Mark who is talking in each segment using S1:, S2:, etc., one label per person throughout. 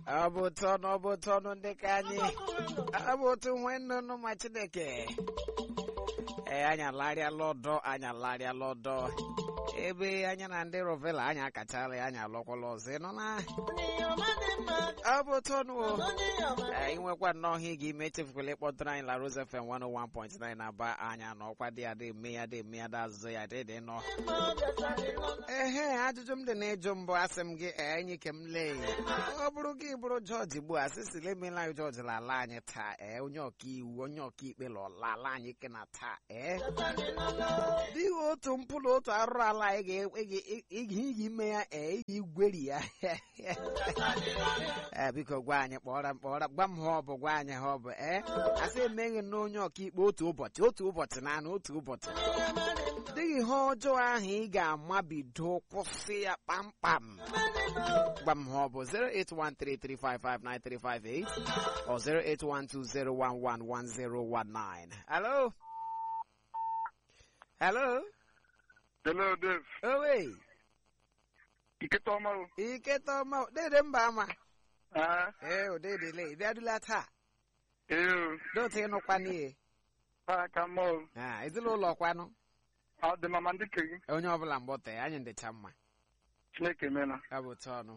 S1: ọ bụ ụtọ ọnụ ọ bụ ụtọ ọnụ ndị ka anyị ọ bụ otu nwe nnụnụ ma chineke ee anyị alarịala ọdọ anyị alarịala ọdọ ebe anya na ndị rovela anyị akachala ya anyị alọkwala ọzọ ịnụ na ọ bụ ụtọ ọnụ o anyị nwekwa nnọọ ihe gị ime echefukwala ịkpọtụrụ anyị la Rose FM 101.9 na-aba anyị anọkwa dị ya dị eme ya dị eme ya dị azụ ya dị dị nọ ehe ajụjụ m dị na ịjụ mbụ asị m gị ee enyi ke m lee ọ bụrụ gị bụrụ jọji gbuo asịsịla emela anyị jọji lala anyị taa ee onye ọkaiwu onye ọkaikpe lọlala anyị ke na taa ee dịghị otu mpụrụ otu arụrụ ala anyị ga ime ya ee ị ga-igweri ya ee biko gwa anyị kpọrọ m kpọrọ gwa m ha ọ bụ gwa anyị ha ọ bụ ee asị emeghị na onye ọkaikpe otu ụbọchị otu ụbọchị na anụ otu ụbọchị dịghị ihe ọjọọ ahụ ị ga-amabido kwụsị ya kpamkpam gwa m ha ọ bụ 08133559358 or 08120111019 hello hello
S2: Hello, Dave.
S1: owe
S2: Iketa ọma o.
S1: iketa ọma dede mba ama
S2: Ah,
S1: ee odedele ị bịadula taa
S2: ee o.
S1: dote ịnụkwa n'ihe
S2: Ha ka mma o.
S1: Ah, ezinụlọ kwanụ
S2: Ọ dị mama ndị ke gị.
S1: onye ọbụla mgbọte anyị ndịcha mma
S2: Chineke mena.
S1: ọ bụ tọnụ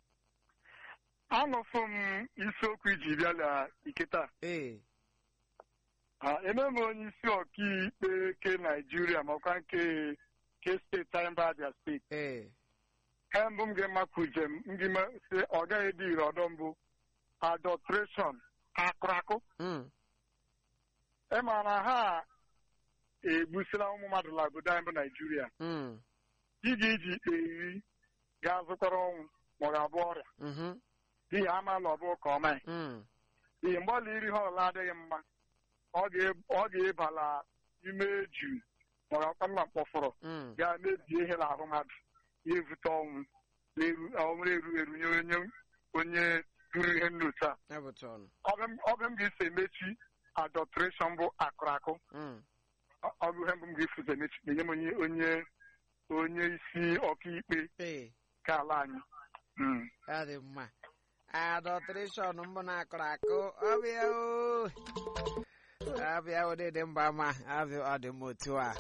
S2: Anọfụ m isiokwu iji bịala iketa.
S1: ee
S2: Ah, eme m onye isi ọkaikpe ke Naijiria makwa nke ke steeti anyị bụ Abia steeti.
S1: ee
S2: Ihe mbụ m ga-emakwu njem m ga si ọ gaghị dị ire ọdọ mbụ adọtreshọn akụrakụ.
S1: mm.
S2: Ị ma na ha egbusila ụmụ mmadụ na obodo anyị bụ Naijiria.
S1: Mm.
S2: ị ga-eji ikpe iri ga-azụkwara ọnwụ ma ọ ga-abụ ọrịa
S1: Mhm.
S2: n'ihi amaala ọ bụ ka ọma ya.
S1: Mm.
S2: n'ihi mgbe ọla iri ha ọla adịghị mma ọ ga- ọ ga-ebala ime eju ma ọ ga-akwa mma mkpọfọrọ
S1: Mm.
S2: ga-mebie ihe n'ahụ mmadụ ya evute ọnwụ na-eru- ọnwụ erughị eru nye onye onye ruru ihe nnotu a
S1: ọ bụ tọnụ
S2: ọ bụ m ga-esi emechi adọtreshọn bụ akụrụ akụ
S1: Mm.
S2: Ọ- ọ bụ ihe mbụ m ga-efu ụzọ emechi enye m onye onye onye isi ọkaikpe
S1: ee
S2: ka ala anyị Mm.
S1: ọ dị mma adọtreshọn mbụ na-akụrụ akụ ọbịa o ọbịa odede mba ama ọbịa ọ dị m otu a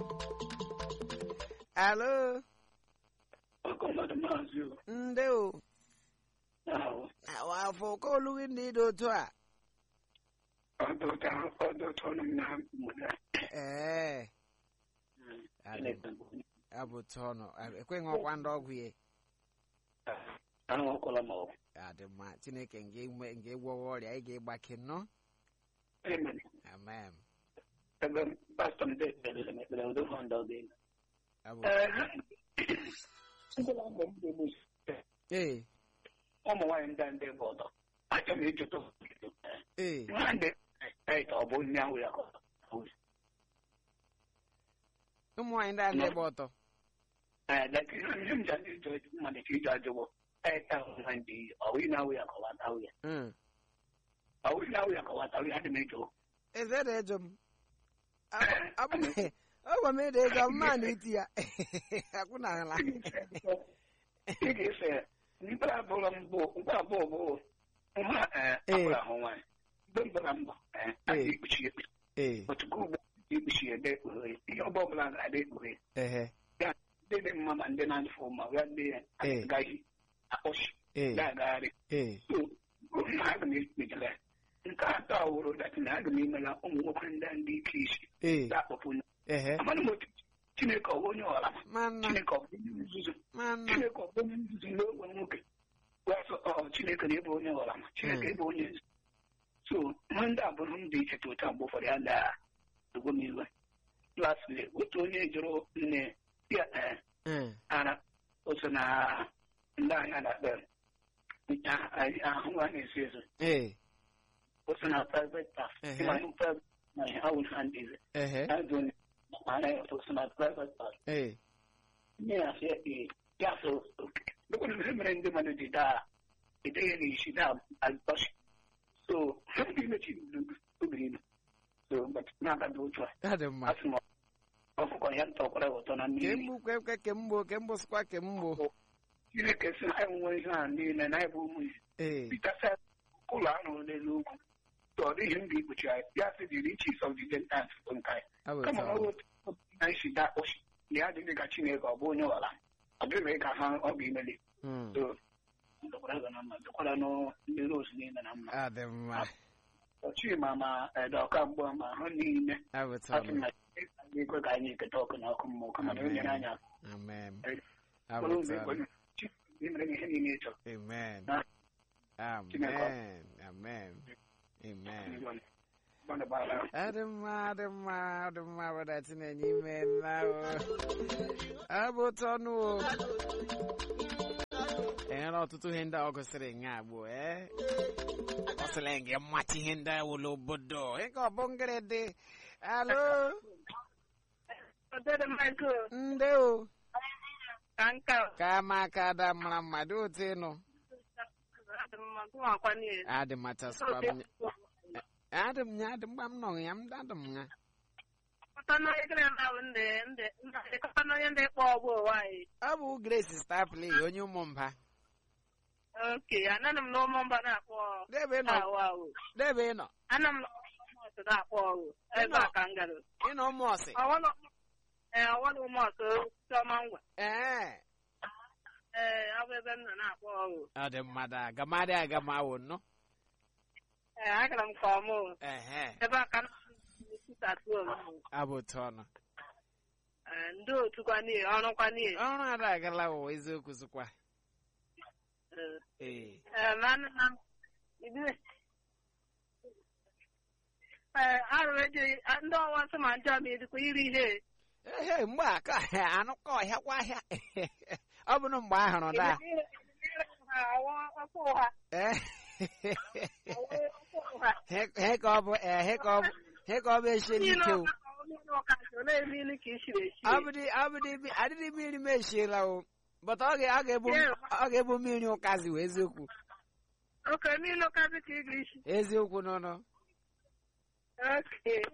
S1: alo
S3: ọkọmọdụ maazị o
S1: ndị o
S3: ahụ
S1: afọ ka olughị ndị dị otu a
S3: ọdụta ọdụta ọnụ m na mụda
S1: ee abụ tọnụ ekweghị ọkwa ndị ọgwụ ya
S3: ahụ ọkwala ma ọ
S1: adị mma chineke nga egwọwa ọrịa ị ga-ịgbake nnọọ
S3: amen
S1: amen
S3: ebe pastọ m dị ekpere m ekpere udo hụ ndị ọdị
S1: abụ
S3: ngwụla mbọ m ga-egbu
S1: ee
S3: ụmụ nwaanyị ndị a ndị bụ ọdọ achọ m ịjụta
S1: ee
S3: nwa ndị ọ bụ nne ahụ ya ka ọ bụ
S1: ụmụ nwaanyị ndị a na-egbe ọtọ
S3: Eh, lakini ihe m ji adị ịjụ mmadụ ka ịjụ ajụbọ eta nwa ndị ọwụ ị na-awụ ya ka ọwata awụ ya
S1: Mm.
S3: ọwụ ị na-awụ ya ka ọwata awụ ya adị m ịjụ
S1: eze dị ejọ m ọgwa m ede ego mma na iti ya akwụnala
S3: ị ga-efe mkpụrụ abụọ mbụ mkpụrụ abụọ bụ nwa akpụrụ ahụ nwaanyị mgbe mbara mbọ a ga-ekpuchi ekpuchi
S1: ee
S3: otuku ugbo ekpuchi ede ekpughe ihe ọgbọ ọbụla ga-adị ekpughe
S1: ehe
S3: ndị dị mma ma ndị na-adịfụ ma ya ndị agaghị akpọchi
S1: ee
S3: na-agagharị
S1: ee
S3: so aga m ekpejara nke atọ awụrụ datị na aga m imela ụmụ nwoke ndị a ndị ike isi
S1: ee
S3: ga-akpọpụ
S1: ehe
S3: amanụ m otu chineke ọ bụ onye ọra
S1: mana
S3: chineke ọ bụ onye nzuzu
S1: mana
S3: chineke ọ bụ onye nzuzu n'ogwe nwoke wasọ ọ chineke na-ebe onye ọra ma chineke ebe onye nzuzu so ihe ndị a bụrụ m dị iche ta ụta mgbe ụfọdụ ya daa egwe m iwe lasịlị otu onye jụrụ nne ya ee
S1: ee
S3: ara oso na ndị anya na-akpa ahụ a na-esi eso
S1: ee
S3: oso na private staff
S1: Ehe.
S3: ịma ihe private na ihe awụ ha ndị ize
S1: ehe
S3: ha dị onye mana ya oso na private staff
S1: ee
S3: nne ya sị ee ya so dịkwara ihe mere ndị mmadụ ji daa edeghị na isi daa azụtọchi so ha ndị mechi obiri ilu so but na-abada otu a
S1: ọ dị mma
S3: asị m ọkụkọ ya ntọkwara ụtọ na mmiri
S1: kemgbu kwekwe kemgbo kemgbo sịkwa kemgbo
S3: chineke si na anyị nwe ihe a niile na anyị bụ ụmụ ihe
S1: ee
S3: pitasa ụlọ a rụrụ n'elu ugwu ọ dịghị ndị ikpuchi anyị ya sị dị riches of the gentiles bụ nke anyị
S1: ọ bụ
S3: kama
S1: etu
S3: ọ
S1: ọ
S3: bụ
S1: bụ.
S3: otu anyị si daa kpọchi na ya adịghị ka chineke ọ bụ onye ọla ọ dịghị ka ha ọ ga-emeli
S1: Mm.
S3: so ndokwara gị na mma dokwara nụ ndị rose niile na mma
S1: ọ dị mma
S3: chima ma edoka mgbe ma ha niile
S1: ọ bụ etu ọ
S3: asị
S1: bụ.
S3: na ekwe ka anyị eketa ọkụ na ọkụ mmụọ kama na o nyere anyị aka
S1: amen
S3: Ee.
S1: ọ bụ
S3: Kpọrọ
S1: etu
S3: ụzọ
S1: ọ bụ.
S3: ekwenye Chineke mere ihe niile ị chọrọ
S1: amen
S3: Na- Chineke.
S1: amen amen amen
S3: Gbana gbara.
S1: ọ dị mma ọ dị mma ọ dị mma weda tinenye ime nna o ọ bụ otu ọnụ o enwere ọtụtụ ihe ndị a ọ gụsịrị nga agbụ ee ọ sịrị gị mmachi ihe ndị a wụlụ obodo ịka ọ bụ ngịrị dị alo
S4: Odede Michael,
S1: ndị o
S4: ka nka
S1: ka ama aka ada mara mma dị otu ịnụ
S4: adị mma gụwakwa niile.
S1: adị machasịkwa m adị m ya adị mgba m nọ ya m adị m ya
S4: Kọta na ekele na bụ ndị ndị ndị kọta na onye ndị kpọ ọgbọ ụwa anyị.
S1: ọ bụ Grace Stapley onye ụmụ mba
S4: Oke, ananụ m n'ụmụ mba na-akpọ
S1: debe nọ
S4: ahụ ahụ.
S1: debe nọ
S4: Anọ m n'ụmụ ọsụ na-akpọ ọgụ. Ebe a ka m gara.
S1: ịnọ ụmụ ọsị
S4: Ọwọlụ ee ọwọlụ ụmụ ọsụ chiọma ngwa.
S1: ee
S4: Ee, ọ bụ ebe m nọ na-akpọ ọgụ.
S1: ọ dị mmadụ agamadị agamawo nnọ
S4: Ee, agara m ka ọmụ.
S1: ehe
S4: Ebe a ka m na-esitatu onwe m.
S1: abụ otu ọnụ
S4: Ee, ndị otu kwa niile, ọrụ kwa niile.
S1: ọrụ ada agala ụwa eziokwu sịkwa
S4: Ee.
S1: ee
S4: Eh, mana na ibi eh arụ eji ndị ọwa nsọ ma njọ ma edikwa iri ihe
S1: ehe mgbe a ka anụkọ ọhịa kwa ahịa ọ bụrụ mgbe a hụrụ da
S4: ha awa ọkụ ụha
S1: ee
S4: awa ọkụ ụha
S1: he ka ọ bụ ee he ka ọ bụ he ka ọ bụ esie n'ike o
S4: na-eme ilu ka i siri esi
S1: abụdị abụdị bi- adịdị mmiri m esiela o but ọ ga- ọ ga-ebu ọ ga-ebu mmiri ụkazi wee eziokwu
S4: oke n'ilu kazi ka ị ga-esi
S1: eziokwu n'ụnụ
S4: oke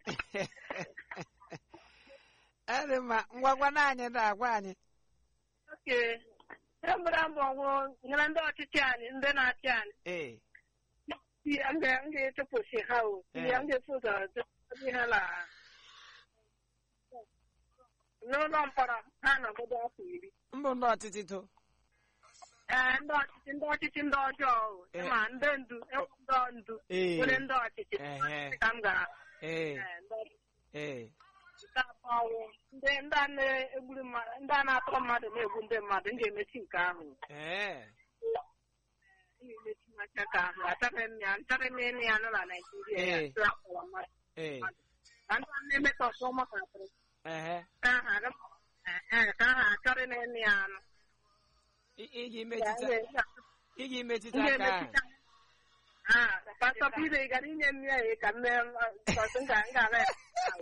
S1: ọ dị mma ngwagwa na anyị da agwa anyị
S4: oke e gbara mbọ gwụ nyere ndị ọchịchị anyị ndị na-achị anyị
S1: ee
S4: m ga- m ga-echepụsi ha o
S1: Eh.
S4: m ga-efu ụzọ dozi ha na n'ụlọ mkpọrọ ha nọgodo afọ iri
S1: mbụ ndị ọchịchị to
S4: ee ndị ọchịchị ndị ọchịchị ndị ọjọọ o
S1: Eh.
S4: ma ndị ndu enwe ndị ndu
S1: ee
S4: nwere ndị ọchịchị
S1: ehe
S4: ka m gara
S1: ee
S4: ee, ndị ọchịchị
S1: ee
S4: nke abụọ wụ ndị ndị a na-egburu mmadụ ndị a na-atọrọ mmadụ na-egbu ndị mmadụ m ga-emechi nke ahụ
S1: ee
S4: m ga-emechi maka ka ahụ achọghị m ya achọghị m ịnụ ya nọ na Naịjirịa ya
S1: Eh.
S4: tụọ akpọrọ mmadụ
S1: ee
S4: ka ndị a na-emetọsị ụmụntakịrị
S1: ehe
S4: ka aha aga ee, ka aha achọrị na ịnụ ya anụ
S1: I- iji metụta iji metụta aka ahụ
S4: pastọ Pire gara inye m ya ka m mee ọsọ m ga- m ga-ala ya.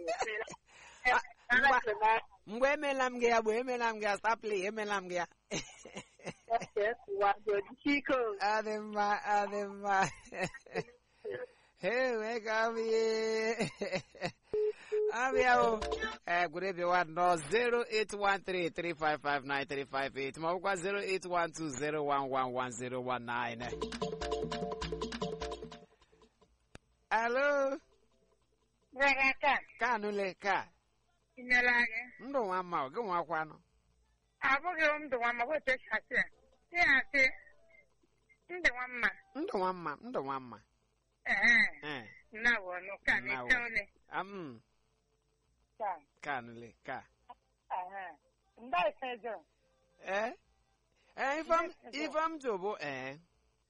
S1: ngwa- mgbe emela m gị ya bụ emela m gị ya Stapley emela m gị ya
S4: Chike o.
S1: adị mma adị mma Hey, wake up here. Abịa o. Eh, gụrụbịawa nọ 08133559358 ma ọ bụkwa 08120111019. Alo, ka anụle ka.
S4: Inyere anyị.
S1: Ndụ nwa mma, ọ gị nwakwanụ.
S4: Abụghị m ndụ nwa ma ọ bụ etu esi asị ya. Ị na-asị ndị nwa mma.
S1: Ndụ nwa mma, ndụ nwa mma.
S4: Ee,
S1: Eh,
S4: nna bụ ọnụ ka na-eche ole.
S1: am,
S4: Ka.
S1: ka anụle ka.
S4: Ee. Ndị ise jụ.
S1: Eh? Eh, ifam ifam tụ bụ eh.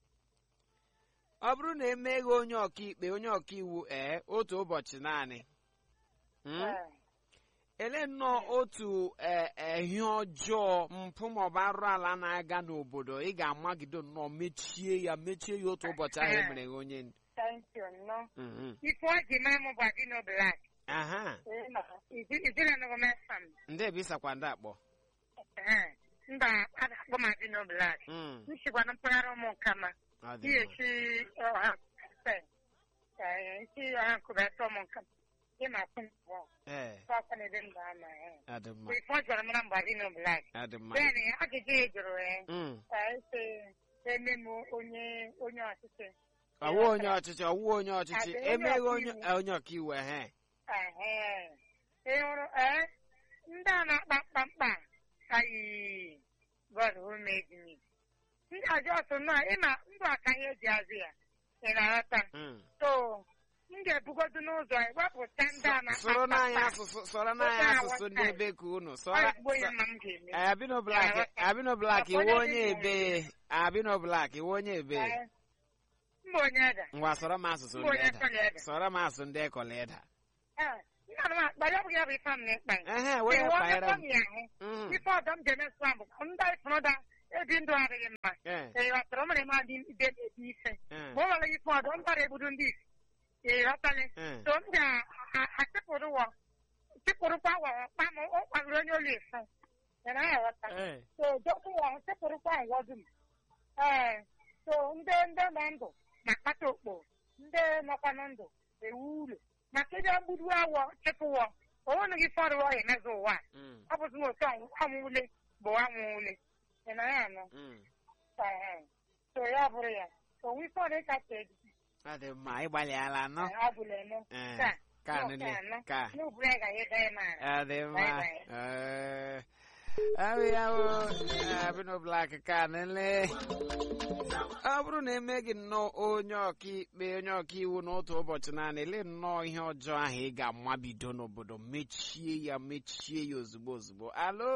S1: Ọ bụrụ na emeghị onye ọkaikpe onye ọkaiwu ee otu ụbọchị naanị Hmm? ele nnọọ otu eh, ehi ọjọọ mpụ maọbụ arụ ala na-aga n'obodo ị ga-amagide nnọọ mechie ya mechie ya otu ụbọchị ahụ emere gị onye ndu.
S4: Thank you, nnọọ.
S1: Mhm.
S4: Ife ọ ji mara m bụ Adino Black.
S1: aha
S4: Ijiri nọgọ mesam.
S1: ndị ebe ịsakwa ndị akpọ
S4: Ee. Mba, a na-akpọ m Adino Black.
S1: Mm,
S4: Nchịkwa na mpaghara ụmụ nkama.
S1: ọ dị
S4: Ihe
S1: mma.
S4: si ọha mfe. Ee, nchi ọha nkụba ete ụmụ nkama. ị na-atụ mbọ
S1: ee
S4: ọkwa na-ede mba ama ee
S1: adị mma
S4: ife ọ jọrọ mara mgbe Dino Black
S1: adị mma
S4: bẹ́ẹ̀ni ajụjụ ị jụrụ ya
S1: Mm.
S4: ese eme m onye onye ọchịchị
S1: ọwụ onye ọchịchị ọwụ onye ọchịchị
S4: Adị onye
S1: emeghị onye
S4: ọkaiwu.
S1: onye ọkaiwu ehe
S4: Ehe. ị hụrụ ee ndị a na-akpa mkpamkpa ayi God who made me ndị ajọ ọsọ na ị na ndụ aka ihe eji azụ ya ị na-aghọta
S1: Mm.
S4: so m ga-ebugodu n'ụzọ wepụta ndị a na-akpa
S1: sọrọ n'anya
S4: mkpamkpa
S1: asụsụ sọrọ n'anya
S4: Oke
S1: asụsụ ndị
S4: aghọta.
S1: ebe ka unu
S4: ọ
S1: sọrọ
S4: ezigbo ihe mma m ga-eme
S1: Eh, Abino Black
S4: Aghọta.
S1: Abino Black
S4: Ọkwa
S1: iwe
S4: onye
S1: onye
S4: dị
S1: ebe Abino Black iwe onye ebe
S4: Ee. mba onye ede
S1: ngwa sọrọ m asụsụ
S4: mba
S1: ndị
S4: onye
S1: eda
S4: kọla ede
S1: sọrọ m asụsụ ndị ekọla eda
S4: Ee, nna m akpa ya bụ ya bụ ife m na-ekpa ya
S1: ehe wee
S4: Iwu
S1: kpaghara
S4: ọkụkọ
S1: m
S4: m ya ahụ
S1: Mm.
S4: ife ọzọ m ga-eme sụa bụ ndị ịfụrụda ebi ndụ adịghị mma
S1: Eh,
S4: ee ghọtara o mere m adị ide ebe ife
S1: eh,
S4: ma o nwere ife ọzọ m bara egbudu ndị isi ee ghọtali
S1: eh.
S4: so m ga-achịpụrụ wọ chịpụrụkwa wọ kpa m ọ kwadoro onye ụlọ ife yana ya ghọta
S1: Eh,
S4: so dọkụ wọ chịpụrụkwa ngwa dum ee so ndị ndị nọ ndụ na-akpata okpo ndị nọkwa na ndụ ewu ụlọ maka ebe mgbudu awọ chịpụwọ o nweghị ife ọrụ ọ emezi ụwa a.
S1: mm,
S4: ọ bụzi na otu anwụle bụ anwụle ị na ya anọ
S1: mm.
S4: Ehe. so ya bụrụ ya onwe ife ọrụ ịkacha ejiji
S1: Ọ dị mma ịgbalịala nọ
S4: ọ bụla eme
S1: Eh,
S4: Taa,
S1: ka
S4: nọ
S1: nile
S4: ka anọ.
S1: ka
S4: n'uburu ya ga ịda ya mara
S1: ọ dị mma
S4: Bye bye.
S1: Eh, ahụ ya bụ Abino Black ka nile ọ bụrụ na emeghị nnọọ onye ọkaikpe onye ọkaiwu n'otu ụbọchị naanị ele nnọọ ihe ọjọọ ahụ ị ga-amabido n'obodo mechie ya mechie ya ozugbo ozugbo alo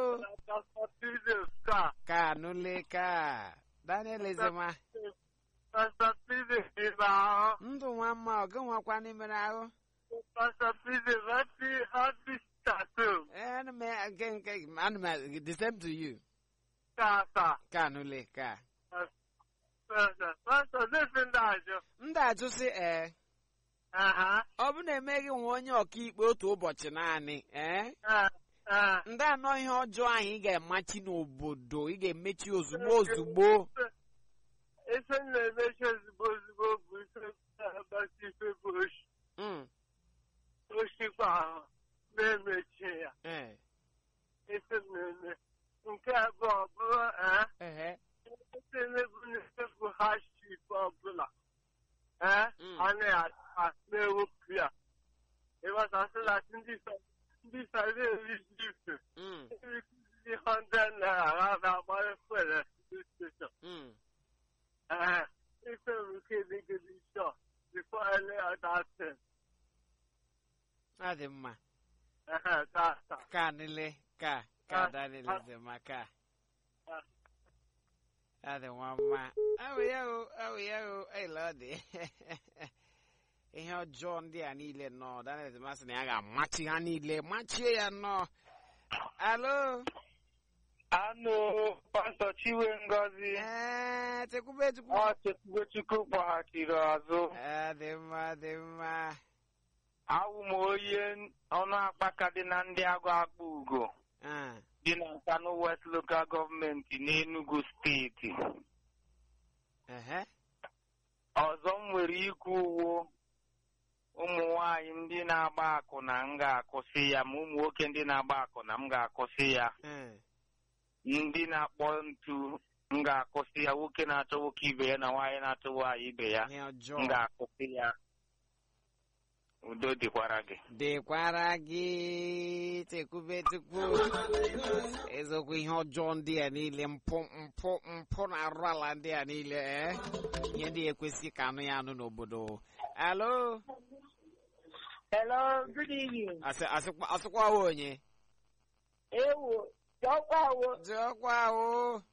S1: ka nụle ka Daniel Ezema
S2: Pastor Pide ịba ahụ.
S1: ndụ nwa mma ọ gị nwakwa n'imere ahụ
S2: Pastor Pide happy happy tattoo.
S1: Eh, ana m nke nke ana m the same to you
S2: Ka ka.
S1: ka nụle ka
S2: Pastor Pastor this ndị ajọ.
S1: ndị ajụsị ee
S2: Aha.
S1: ọ bụ na emeghị nwa onye ọkaikpe otu ụbọchị naanị ee
S2: Eh, eh.
S1: ndị anọ ihe ọjọọ ahụ ị ga-emachi n'obodo ị ga-emechi ozugbo ozugbo
S2: Ife m na-emechi ozugbo ozugbo bụ ife na-agbasi ife bụ oshi.
S1: Mm,
S2: Oshikwa ahụ na-emechi ya.
S1: eh,
S2: Ife m na-eme. Nke abụọ bụrụ eh.
S1: ehe,
S2: Ife na-ebu n'ife bụ haship ọbụla. Eh.
S1: Mm.
S2: A na- na-ewepụ ya. Ịghọtasị na ndị sa- ndị sa na-eriji ife.
S1: mm,
S2: Ndị hundred naira ha na-agbara fuel station.
S1: mm.
S2: Uh, if we can make it sure before I lay out that thing.
S1: ọ dị mma
S2: Uh, that's that.
S1: ka nile ka ka
S2: Ah,
S1: Daniel
S2: ah.
S1: Ezema ka
S2: Ah.
S1: ọ dị nwa mma awụ ya o awụ ya o ele ọ dị ihe ọjọọ ndị a niile nọ Daniel Ezema sị na ya ga-amachi ha niile machie ya nnọọ alo
S2: Anụ pastọ Chiwe Ngozi
S1: ee tekwube chukwu
S2: ọ Chekwubechukwu kpọghachiri azụ
S1: Ee, dị mma dị mma
S2: awụ m onye ọnụ akpaka dị na ndị agụ akpa ugo
S1: Ah,
S2: dị na Nkanu West Local Gọọmenti n'Enugu steeti
S1: ehe
S2: ọzọ m nwere ikwu uwo ụmụ nwanyị ndị na-agba akwụna m ga-akwụsị ya ma ụmụ nwoke ndị na-agba akwụna m ga-akwụsị ya
S1: eh,
S2: ndị na-akpọ ntu m ga-akwụsị ya nwoke na-achọ nwoke ibe ya na nwaanyị na-achọ nwaanyị ibe ya
S1: ihe
S2: m
S1: ọjọọ
S2: ga-akwụsị ya udo dịkwara gị
S1: dịkwara gị tekwube chukwu eziokwu ihe ọjọọ ndị a niile mpụ mpụ mpụ na arụ ala ndị a niile ee ihe ndị ekwesị ka anụ ya anụ n'obodo alo
S4: hello good evening
S1: Asị- asịkwa asịkwa wa onye
S4: ewo dọkwa wo
S1: jụọkwa ahụ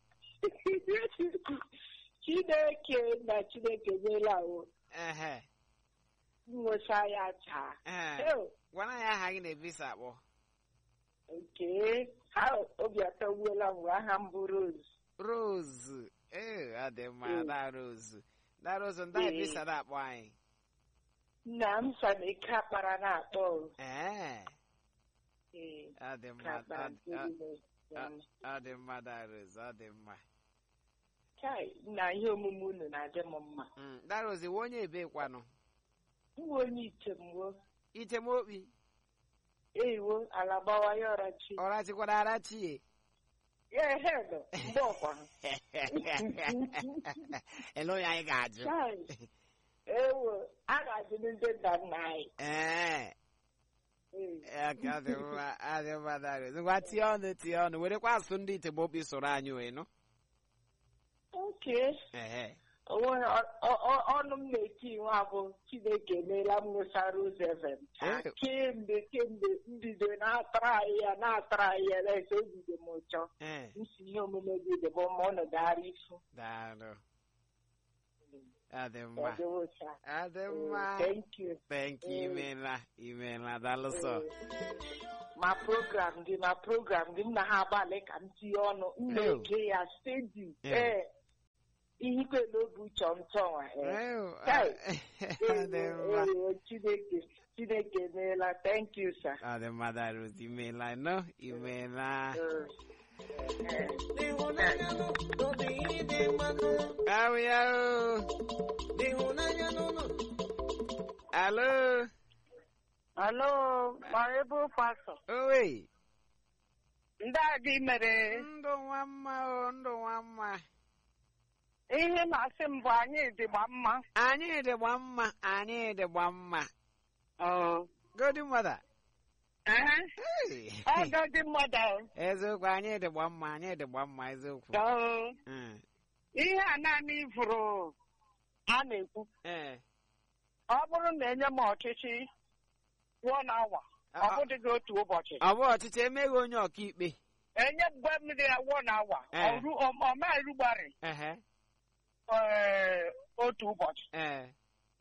S4: chineke na chineke nyela wo
S1: ehe
S4: nwesa ya taa
S1: ehe
S4: Ew,
S1: gwana ya aha gị na-ebisa akpọ
S4: nke ha obi atọgbuola m mgbe aha m bụ Rose
S1: rose ee ọ dị mma
S4: Mm.
S1: da rose da rose ndị
S4: Ee.
S1: ebisa na-akpọ anyị
S4: nna m sa na ike akpara na-akpọ
S1: ee
S4: ee
S1: ọ dị
S4: ka
S1: mma
S4: akpara
S1: ọ-
S4: nke
S1: ọ-
S4: dị n'obi.
S1: ọ dị mma da rose ọ dị mma
S4: Kai, na ihe omume unu na-adị m mma
S1: Mm, da rose iwe onye ebe kwanụ
S4: nwa onye ichemwo
S1: itemokpi
S5: eyiwo ala gbawa ya ọrachi
S1: ọrachikwara arachie
S5: ya ehedo mgbe ọkwa
S1: ele onye anyị ga-ajụ
S5: Chai, ewo a ga-ajụ ndị nna nna anyị
S1: ee
S5: Mm.
S1: ya ka ọ dị mma ọ dị mma darius ngwa tie ọnụ tie ọnụ werekwa asụsụ ndị itegbo okpi soro anyị wee nụ
S5: Okay.
S1: ehe
S5: Onwe ọ- ọ- ọ- ọnụ m na-eti nwa bụ Chineke emeela m nwụsa Rose FM.
S1: Eh.
S5: Kemgbe kemgbe mbido na-atara anyị ya na-atara anyị ya na-ese obido m ụchọ.
S1: ee
S5: M si ihe omume gị dị bụ ma ọ nọdara ifu.
S1: daalụ ọ dị mma
S5: Ọ dị ụcha.
S1: ọ dị
S5: Oh,
S1: mma
S5: Thank you.
S1: thank you imeela imeela daalụ sọ
S5: ma program gị ma program gị m na ha agbalị ka m tinye ọnụ m na-ege ya steady
S1: Eh.
S5: ee ihe ikpe n'obi chọmchọm
S1: Ew,
S5: Kai.
S1: ọ dị mma
S5: chineke chineke emeela thank you sir
S1: ọ dị mma darius imeela nọ imeela
S5: Eh,
S1: ahụ ya o alo
S4: Alo, Marable Pastor.
S1: owe
S4: Ndị adị mere
S1: ndụ nwa mma o ndụ nwa mma
S4: ihe na-asị m bụ anyị dịgba mma.
S1: anyị dịgba mma anyị dịgba mma godi mother
S4: Ehe,
S1: Hey.
S4: Ọgọ dị mmadụ.
S1: eziokwu anyị dịgba mma anyị dịgba mma eziokwu
S4: Dọọ.
S1: Mm,
S4: Ihe a naanị ifuru a na-ekwu.
S1: eh.
S4: Ọ bụrụ na enye m ọchịchị one hour, ọ
S1: Ọ-
S4: bụdịghị otu ụbọchị.
S1: ọ bụ ọchịchị emeghị onye ọkaikpe
S4: Enye mgbe mmiri ya one hour,
S1: Eh.
S4: ọ ru- ọ ọ ma erugbarị
S1: ehe
S4: eh, otu ụbọchị.
S1: eh.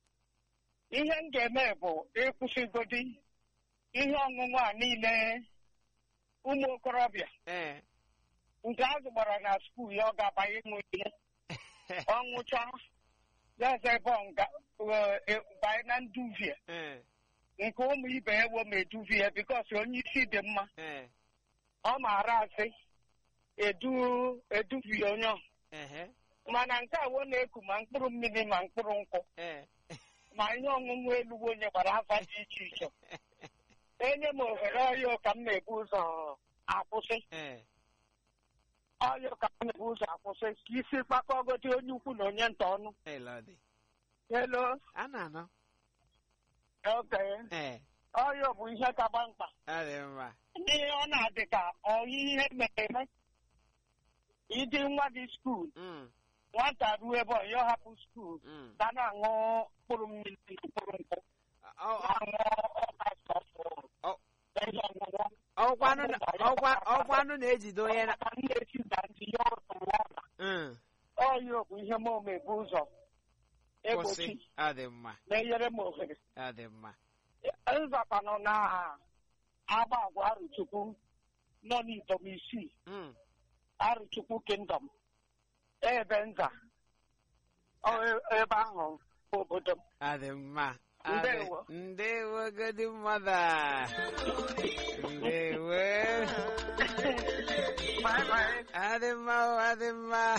S4: Ihe m ga-eme bụ ịkwụsịgodi ihe ọṅụṅụ a niile ụmụ okorobịa
S1: eh.
S4: nke a zụgbara na skuul ya ọ ga-abanye ịṅụ ihe ọ ṅụcha gaza ebe ọ nga eh, eh, banye na nduvie
S1: eh.
S4: nke ụmụ ibe ya wo ma eduvie bikos onye isi dị mma
S1: eh.
S4: ọ maara asị edu eduvie onye ọ.
S1: ehe
S4: mana nke a wo na-eku ma mkpụrụ mmiri ma mkpụrụ nkwụ
S1: eh.
S4: ma ihe ọṅụṅụ elugo onye gbara afa dị iche iche enye m ohere ọyọ ka m na-ebu ụzọ akwụsị
S1: eh.
S4: ọyọ ka m na-ebu ụzọ akwụsị ka isi kpakọgodi onye ukwu na onye nta ọnụ
S1: Hey, Lordy.
S4: elo
S1: a na-anọ
S4: oke
S1: eh.
S4: ọyọ bụ ihe kaba mkpa
S1: ọ dị mma
S4: n'ihe ọ na-adị ka ọyị ihe mere eme ịdị nwa dị skuul
S1: Mm,
S4: nwata ruo ebe ọyọ hapụ skuul
S1: mm.
S4: ka na-aṅụ mkpụrụ mmiri na mkpụrụ nkwụ
S1: Ọ- ọ-
S4: na-aṅụ ọka sọfụ
S1: Ọ-
S4: ihe ọṅụṅụ
S1: ọkwanụ na- ọkwa- ọkwanụ na-ejide onye na
S4: maka ndị esi na ndị ya ọtụrụ ọla
S1: Mm,
S4: ọyọ bụ ihe m omebu ụzọ
S1: kwụsị
S4: egbochi
S1: ọ dị mma
S4: na-enyere m ohere
S1: ọ dị mma
S4: nzakwanụ na agba agwa arụchukwu nọ n'idom isii
S1: Mm,
S4: arụchukwu kingdom ebe nza Ọ e- ebe ahụ bụ obodo m
S1: ọ dị mma Ọ dị-
S4: Ndewo.
S1: ndewo godi mother ndewo
S4: Bye bye.
S1: adị mma o, adị mma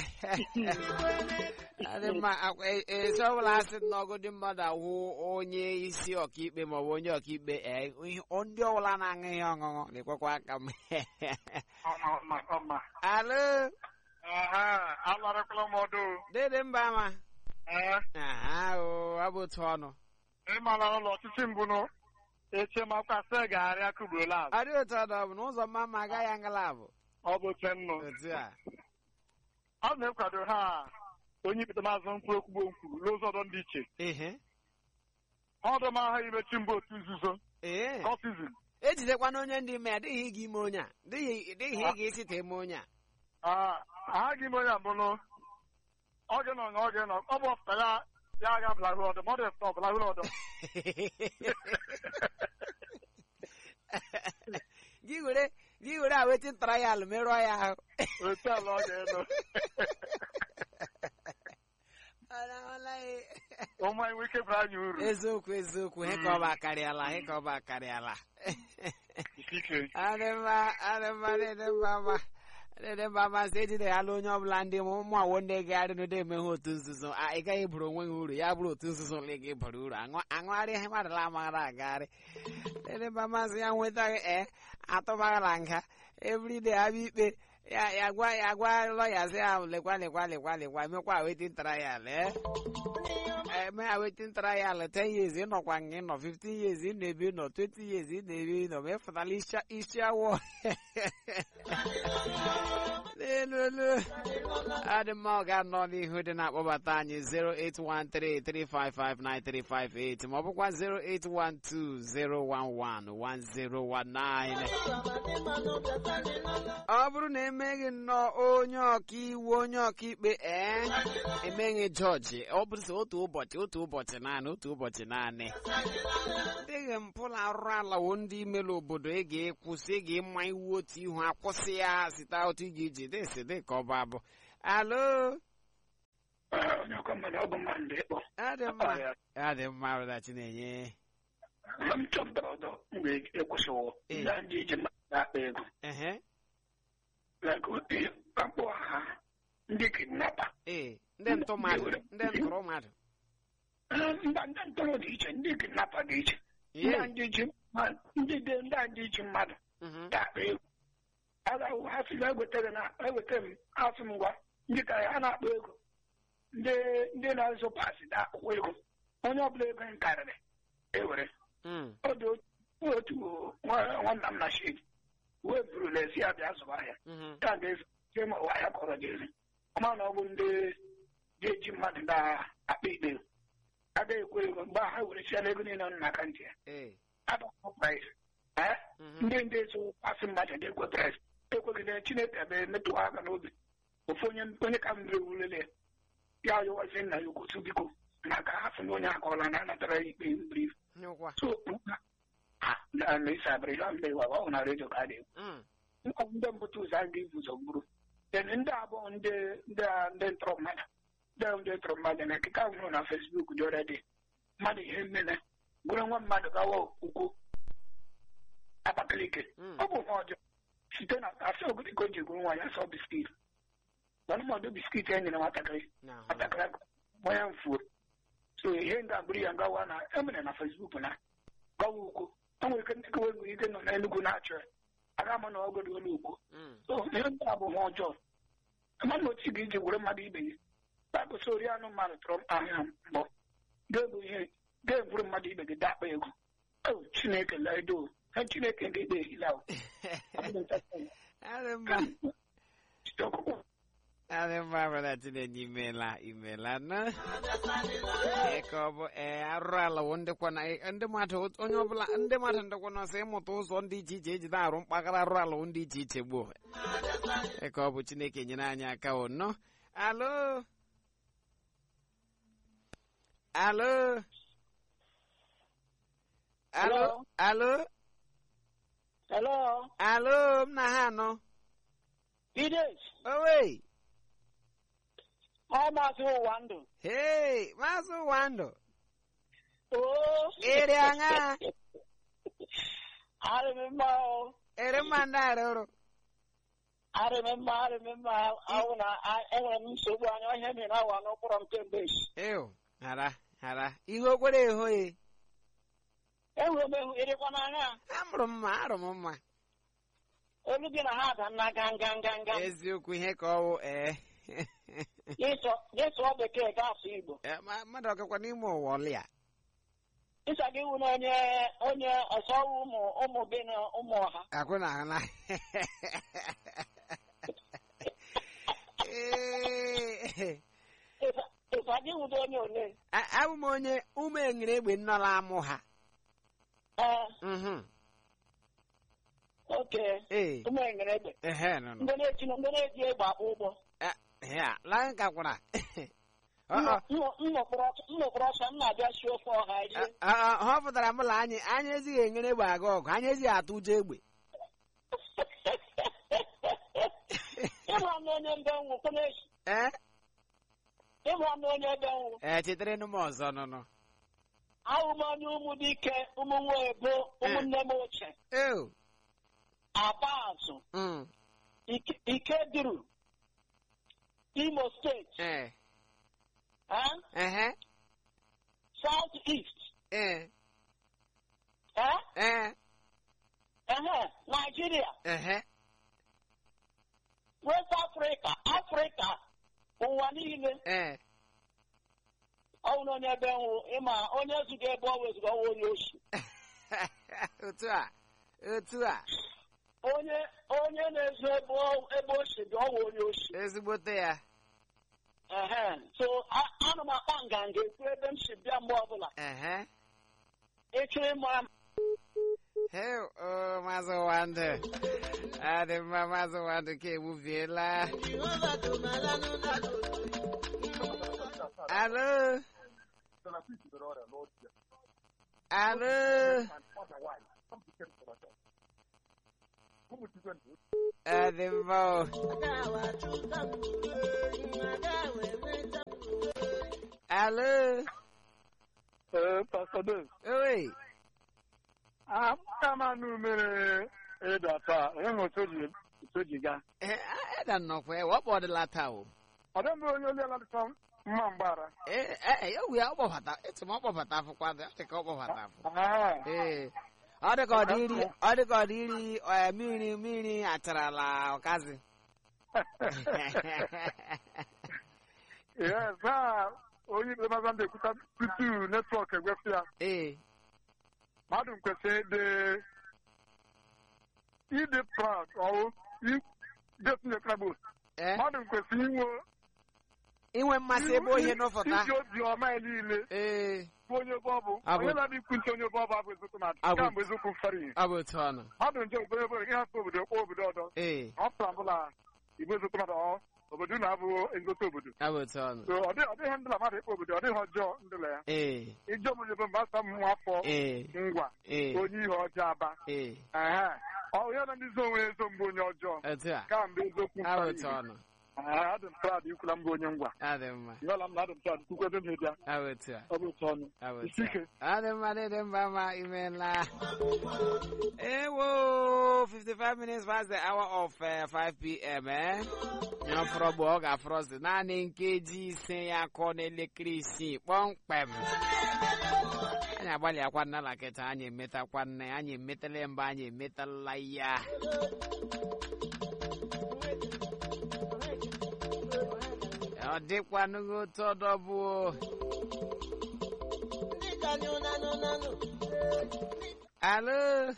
S1: adị mma akwa e- esi ọbụla asị na ọgụdị mmadụ awụ onye isi ọkaikpe maọbụ onye ọkaikpe ee, ihe- ndị ọbụla na-aṅụ ihe ọṅụṅụ na-ekwekwa aka m
S4: Ọma, ọma, ọma.
S1: alo
S4: Aha, alarakwala m ọdụ.
S1: dede mba ma
S4: Ee,
S1: aha o ọ bụ otu ọnụ
S4: ịmala ụlọ ọchịchị mbụ nụ eche makwa sị gagharịa kugbuola azụ.
S1: ọ dị otu ọdụ ọ bụ na ụzọ mma ma agaghị ngalabụ
S4: Ọ bụ oche nnụ.
S1: otu a
S4: Ọ na-ekwado ha onye ikpete maazị nkwụ ekwugbo nkwuru n'ụzọ ọdọ dị iche.
S1: ehe
S4: Ọdụ m aha imechi mbụ otu nzuzo.
S1: ee
S4: Kọtizin.
S1: ejidekwana onye ndị ime ya dịghị ịga ime onye a dịghị dịghị ịga isi ta eme onye a
S4: Ah, aha gị onye abụrụ oge nọ na oge nọ ọ bụ ọfụta ya ya aga blahụ ọdụ ma ọ dị ọfụta ọ blahụ ọdụ
S1: gị were gị were aweti trial merụọ ya ahụ
S4: otu ala ọ ga-elu ụmụ anyị nwee ike bara anyị uru
S1: eziokwu eziokwu he ka ọ bụ akarịala he ka ọ bụ akarịala
S4: ikike
S1: adị mma adị mma dị mma ma dede mba masị ejideghala onye ọbụla ndị ụmụ awo ndị gagharị n'ụdị emeghe otu nzuzo a ị gaghị bụrụ onwe gị uru ya bụrụ otu nzuzo ole gị bara uru Aṅụ- aṅụgharị ihe mmadụ amaghara agagharị dede mba masị ya nwetaghị e atụmaghara nga everyday abịa ikpe ya ya gwa ya gwa lọya sị ya lekwa lekwa lekwa lekwa mekwa wetin trial eh eme a wetin trial 10 years ịnọkwa nga ịnọ 15 years ị na-ebi nọ 20 years ị na-ebi nọ ma ịfụtala isi- isi awọ n'elu adị mma ọ ga-anọ n'ihu dị na-akpọbata anyị 08133559358 ma ọ bụkwa 08120111019 ọ bụrụ na emeghị nnọọ onye ọkaiwu onye ọkaikpe ee emeghị jọji ọ bụrụ sọ otu ụbọchị otu ụbọchị naanị otu ụbọchị naanị dịghị mpụ na arụrụ alawo ndị imelu obodo ị ga-ekwụsị ị ga-ịma iwu otu ihu akwụsị ya site otu ị ga-eji dịsị dị ka ọ bụ abụ alo
S3: onye ọkwa mmadụ ọ bụ mmadụ ịkpọ
S1: adị mma adị mma rụda chinenye
S3: mgbe m chọpụtara ọdọ mgbe ekwụsịwo
S1: Ee.
S3: ndị ndị iji mmadụ na-akpa ego
S1: ehe
S3: like akpọ ha ndị kidnapa
S1: ee ndị ntụ mmadụ ndị ntụrụ mmadụ
S3: mba ndị ntọrọ dị iche ndị kidnapa dị iche ndị
S1: Yee.
S3: a ndị ji mma- ndị dị ndị a ndị ji mmadụ
S1: Mhm.
S3: na-akpa ego agahụ ha sị na egotere na egotere m asị m gwa ndị ka ya na-akpa ego ndị ndị na-azụ pasị na-akwụkwọ ego onye ọbụla ego m karịrị ewere
S1: Mm.
S3: ọ dị otu otu nwa- nwanna m na shid wee buru lezi ya bịa zụba ahịa
S1: Mhm.
S3: ka ga-ezi ma ụwa ya kọrọ ga-ezi ọma na ọ bụ ndị ga-eji mmadụ na-akpa ikpe agaghị ekwe ego mgbe ha were siala ego niile nọ n'aka ntị ya
S1: ee
S3: adọkọ price ee
S1: Mhm.
S3: ndị ndị so asị mmadụ ga-ekwe price ekwegide chineke ebe metụwa aka n'obi ofu onye onye ka mbere wulele ya ayọwazi nna ya okwotu biko maka hafụ na onye akọọla na anatara ya ikpe brief
S1: nyụkwa
S3: so ha na isa abịrị ya mgbe wa ọ na redio ka a dị
S1: Mm.
S3: ọ bụ ndị mbụta ụzọ a ga-ebu ụzọ gburu then ndị abụọ ndị ndị a- ndị ntọrọ mmadụ ndị ahụ ndị ntọrọ mmadụ na ekike ahụ hụrụ na fesbuk dị ọrịa dị mmadụ ihe mmene gwere nwa mmadụ gawa ukwu abakaliki
S1: Mm.
S3: ọ bụ ihe ọjọọ site na asị ogologo ji gwuru nwa ya sọ biskit ọnụmọdụ biskit e nyere nwatakịrị
S1: N'ahụ.
S3: nwatakịrị gbanye mfuo so ihe nga agbụrụ ya gawa na emere na fesbuk na gawa ukwu o nwere ike ndị kewe nwere ike nọ n'enugwu na-achọ ya aga ama na ọgọdụ olu ukwu
S1: Mm.
S3: so ihe ndị a bụ ihe ọjọọ mmadụ otu ga iji were mmadụ ibe ya baịbụl sị ori anụ mmadụ tụrụ m ahịa mbọ ga-ebu ihe ga-eburu mmadụ ibe gị dakpa ego o chineke ledo ha chineke ndị ikpe ehila o Ọ bụghị ntakịrị.
S1: adị mma
S3: Site ọkụkụ.
S1: adị mma brọda chinenye imela imela na Ee, ka ọ bụ ee arụrụ ala wụ ndịkwa na ndị mmadụ onye ọbụla ndị mmadụ ndịkwa nọsị ịmụta ụzọ ndị iche iche ejide arụ mkpagara arụrụ ala wụ ndị iche iche gboo Ee, ka ọ bụ chineke nyere anyị aka o nọ alo alo alo alo
S6: Hello,
S1: alo m na ha anọ
S6: Ides,
S1: owe
S6: ọ maazị ụwa ndụ.
S1: hei maazị wando
S6: Oo,
S1: ere aṅa
S6: arị m mma o,
S1: ere mma ndị arụrụ
S6: arị m mma, arị m mma, ahụ na a- enwere m nsogbu anya ọhịa mere awa n'ụkpụrụ m kemgbe echi.
S1: ew hara hara ihe o kwere ehoghị
S6: Enwere m ehu ịrịkwa n'anya,
S1: amụrụ m mma arụ m mma
S6: olu gị na ha ada nna ga nga nga nga.
S1: eziokwu ihe ka ọ wụ ee
S6: Gị sụọ bekee gasụ Igbo.
S1: Eh, ma- mmadụ ọgakwa n'ime ụwa ọlịa
S6: Ịsa gị wụ na onye onye ọsọ wụ ụmụ ụmụ gị na ụmụ ọha.
S1: akwụ na ahụ na Ee,
S6: Ịsa- Ịsa gị wụ na onye ole.
S1: a- abụ m onye ụmụ enyere egbe nnọla amụ ha
S6: Ee,
S1: Mhm.
S6: oke.
S1: ee
S6: Ụmụ enyere egbe.
S1: ehe nọ nọ
S6: Ndị na-eji ndị na-eji egbe akpọ ụgbọ.
S1: ya laa nkakwara Ọ- ọ,
S6: nnọkọrọ ọsọ m na-abịa si ofe ọha rie
S1: ọ- ọ, ha pụtara mụla anyị anyị ezighị enyere egbe aga ọgụ anyị ezighị atụ ụjọ egbe
S6: ịhụ ọnụ onye mbe nwụ kwenechi
S1: ee
S6: ịhụ ọnụ onye mbe nwụ
S1: ee chetere m ọzọ nụnụ
S6: ahụ m onye ụmụ dike ụmụ nwa ebo ụmụnne m ochie
S1: eo
S6: aba azụ
S1: mm,
S6: Ike- Ikeduru, Imo State,
S1: Eh.
S6: eh?
S1: Uh-huh.
S6: South East,
S1: Eh.
S6: eh?
S1: Eh.
S6: Uh-huh. Nigeria,
S1: Uh-huh.
S6: West Africa, Africa, ụwa niile.
S1: Eh.
S6: Ọ bụ na onye ebe nwụ ịma onye zuga ebe ọ wezuga ọwa onye oshi.
S1: Otu a. Otu a.
S6: Onye onye na-ezu ebe ọ- ebe oshi dị ọwa onye oshi.
S1: Ezigbote ya.
S6: Ehe. So a- ana m akpa nganga ekwu ebe m si bịa mgbe ọbụla.
S1: Uh-huh.
S6: Ịchọ ịma
S1: Hey, oh, Maazị Wande. Adị mma Maazị Wande ka egbubiela. Alo. Alo. Adị mma o. Alo.
S7: Ee, Pastor Dave,
S1: Oi.
S7: amụta m anụ mere ịda taa, onye nwe otu o ji otu o ji gaa.
S1: Eh, Eda nnọkwa ya, wọkpọ ọdịla taa o.
S7: Ọ dị mgbe onye oli aladịta mma mgbara.
S1: Eh, eh, ya wu ya ọkpọbata, etu m ọkpọbata afụkwa dị, ọ dị ka ọkpọbata afụ.
S7: Ah,
S1: Ee. Ọ dị ka ọ dị iri, ọ dị ka ọ dị iri eh, mmiri mmiri acharala ọkazi.
S7: Yes, na onye ikpe maza ndị ekwuta tutu netwọk egwefu ya.
S1: Ee.
S7: Mmadụ kwesịrị ịdị ịdị proud ọwụ idetinye krabụ.
S1: Eh,
S7: Mmadụ kwesịrị inwe
S1: inwe mmasị ebe ohe n'ụfọta.
S7: iji obi ọma ya niile
S1: Ee,
S7: bụ onye ebe ọ bụ.
S1: Abụ.
S7: Onye na-adị ikwu ntị onye ebe ọ bụ abụ eziokwu na
S1: Abụ.
S7: nke a bụ eziokwu mfere ihe.
S1: ọ bụ otu ọnụ.
S7: mmadụ nje obodo ebe gị hapụ obodo kpọọ obodo ọdọ
S1: Ee,
S7: ọ pụtara bụla igbe ezote mmadụ ọ obodo na-abụ ezote obodo
S1: ọ bụ otu ọnụ.
S7: so ọ dịghị ọ dịghị ndịla mmadụ ịkpọ obodo ọ dịghị ọjọọ ndịla ya
S1: Ee,
S7: ije obodo ebe mgbe asa mmụọ afọ
S1: ee,
S7: ngwa
S1: ee,
S7: onye ihe ọjọọ aba
S1: ee,
S7: ehe ọ ya na ndị zo onwe ezo mbụ onye ọjọọ
S1: otu a.
S7: ka mgbe eziokwu
S1: Ọ bụ
S7: mfere
S1: otu
S7: ihe
S1: ọnụ.
S7: Ehe, adị m proud ikwula mbụ onye ngwa
S1: Ọ dị mma.
S7: yọla m na adị m proud kwukwe ebe m na-ebịa
S1: Ọ bụ otu a.
S7: ọ bụ otu ọnụ
S1: Ọ bụ
S7: isi
S1: otu
S7: ike
S1: a. Ọ dị mma, dị dị mma ma imeela. Ewo, 55 minutes past the hour of uh, 5 p.m. Eh? Ya fọrọ bụ ọ ga-afọrọzi naanị nkeji ise ya akọ n'elekere isii kpọmkwem. Anyị agbalị akwa nna na kịta anyị emetakwa nne anyị emetala mba anyị emetala ya. Ọ dịkwanụghị otu ọdọ bụ o. Alo,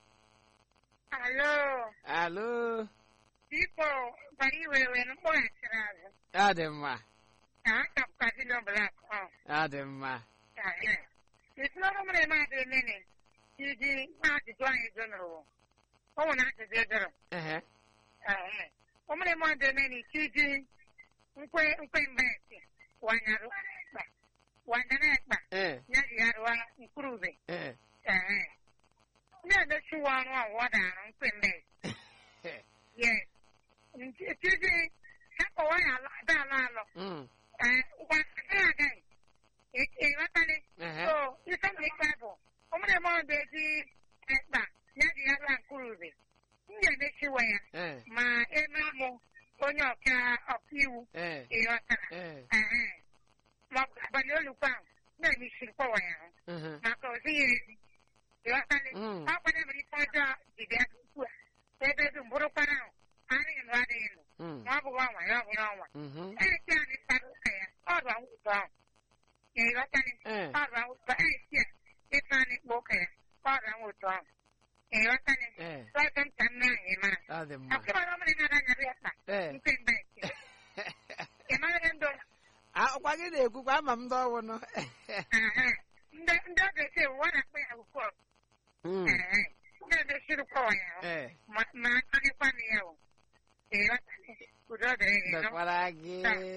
S4: Alo,
S1: alo,
S4: biko gbara iwere mkpọghachiri azụ
S1: ọ dị mma,
S4: ka a kapụkazili blak ọ
S1: ọ dị mma.
S4: etinọrụ mere mmadụ emene iji ajụjụ anyị jụnụrụ o nwere ajụjụ jụrụ
S1: Ehe,
S4: o mere mmadụ emene iji nkwe nkwe mbesi wanyarụ ekpa wanyara ekpa
S1: eh,
S4: ya ji ya rụọ mkpụrụbe
S1: eh,
S4: ndị emechiwa ọrụ ọwụwa darụ nkwe mbesi
S1: eh,
S4: yes ntiji ha kọwa ya alọ ada alọ alọ
S1: mm,
S4: wanyara agaghị ịghọtali
S1: ehe,
S4: so ife m ikpe bụ ụmụrụ m ọdụ eji ekpa ya ji ya rụọ mkpụrụbe m ga-emechiwa ya
S1: eh,
S4: ma eme mụ onye ọka ọkaiwu
S1: eh,
S4: ịghọtara
S1: eh,
S4: Ehe. ma ọ bụ abalị olukwe ahụ na-eme isi mkpọwa ya ahụ
S1: mhm,
S4: maka o zighị ezi ịghọtali
S1: Mm.
S4: ọ kwadebere ife ọjọọ ji bịa tupu a ebe dum bụrụkwara ahụ adịghị nụ adịghị nụ
S1: mm,
S4: ma ọ bụghị ọnwa ya ọ bụrụ ọnwa
S1: mhm,
S4: esi anyị kpara ụka ya ọ bụ anwụtụ ahụ ịghọtali
S1: eh,
S4: ọ bụ anwụtụ esi a ịtụ anyị kpa ụka ya ọ bụ anwụtụ ahụ ịghọtali
S1: eh,
S4: lọta m ka nne anyị mara
S1: ọ dị mma.
S4: ọkụbara ọmụrụ na-adanyarị ya kpa
S1: Eh,
S4: mpe mbe ị mara ndụ
S1: akwa gị na-ekwukwa ama m ndị ọwụ nọ.
S4: Aha. ndị ndị ọ ga-esi ewu ọ na-akpọ ya akwụkwọ
S1: Mm,
S4: ndị ọ ga-esiri kpọwa ya ahụ
S1: eh,
S4: ma ma akọnyekwa na ya o ịghọtali udo dịrị gị nọ
S1: dọkwara gị.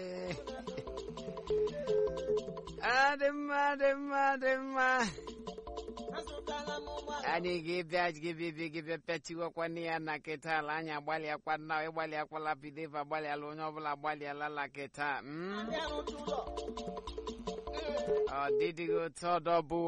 S1: Ọ dị mma, dị mma, dị mma. anyị ga-ebịa ga-ebịa ga-ebịa pịachiwakwana ya na kịta ala anyị agbalịakwa nna ịgbalịakwala bideva agbalịala onye ọbụla agbalịala la kịta mm? ọ dịdịghị otu ọdọ bụ